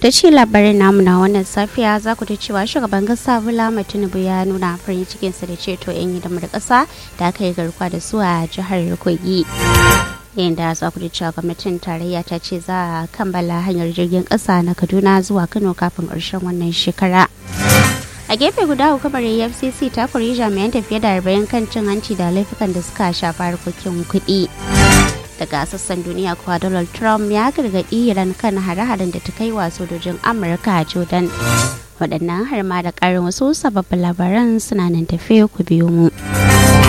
da ci labarin namu na wannan safiya za ku ta cewa shugaban kasa Bola Tinubu ya nuna farin cikinsa da ceto 'yan hidimar kasa da aka yi garkuwa da su a jihar Kogi. yayin da za ku ji cewa gwamnatin tarayya ta ce za a kammala hanyar jirgin kasa na kaduna zuwa kano kafin ƙarshen wannan shekara a gefe guda hukumar efcc ta kori jami'an tafiye da arba'in kan cin hanci da laifukan da suka shafa harkokin kuɗi daga sassan duniya kuwa donald trump ya gargaɗi iran kan hare-haren da ta kai wa sojojin amurka a jordan waɗannan har ma da ƙarin wasu sababbin labaran suna nan tafe ku biyo mu.